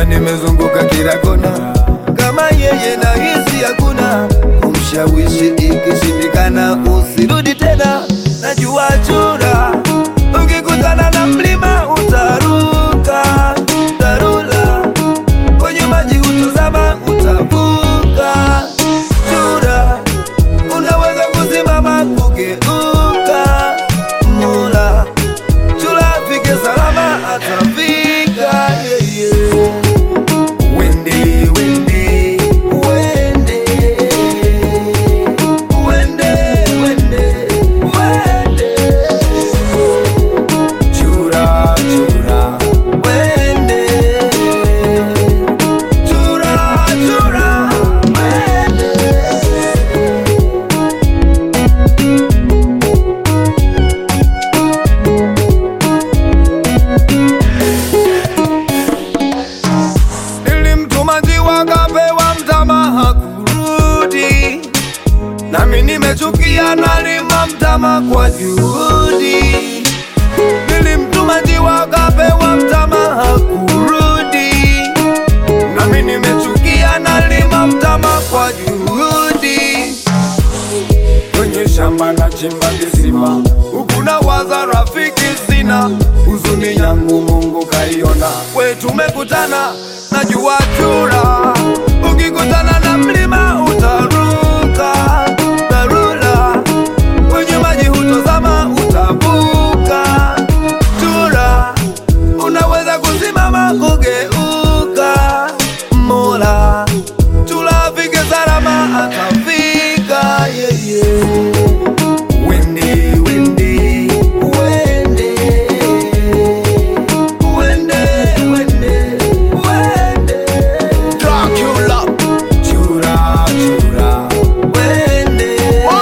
nimezunguka kila kona, kama yeye na hisi hakuna kumshawishi. Ikishindikana usirudi tena, najua chura. Ukikutana na mlima utaruka, tarula kwenye maji utazama, utavuka. Chura unaweza kusimama kugeuka, mula chura afike salama, atafika yeye. Wende, wende, wende, wende, wende, wende. Chura, chura, wende. Chura, chura, wende. Nilimtuma njiwa kapewa mtama hakurudi, nami nimechukia nalima mtama kwa juhudi. Nilimtuma njiwa kapewa mtama hakurudi, nami nimechukia nalima mtama kwa juhudi. Kwenye shamba na chimba kisima, huku na waza rafiki sina, huzuni yangu Mungu kaiona, we tumekutana, najua chura, ukikutana na mlima utaruka, dharura kwenye maji hutozama, utavuka. Chura unaweza kusimama kugeuka, Mola chura afike salama, atafika yeye. Wende, wende, wende, wende, wende, wende. Dracula. Chura, chura, wende.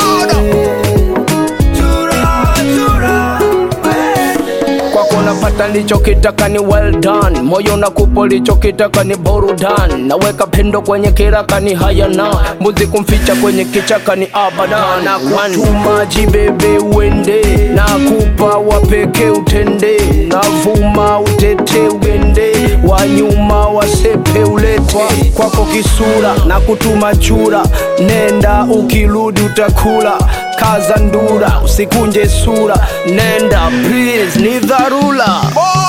Chura, chura, wende. kwako napata lichokitaka ni well done, moyo nakupa lichokitaka ni burudani, naweka pendo kwenye kiraka ni hayana, mbuzi kumficha kwenye kichaka ni abada, na kutumaji bebe uende, nakupa wapeke utende, navuma utete ugende, wanyuma wasepe ulete, kwako kisura na kutuma chura, nenda ukirudi utakula kaza ndura, usikunje sura, nenda please, ni dharura.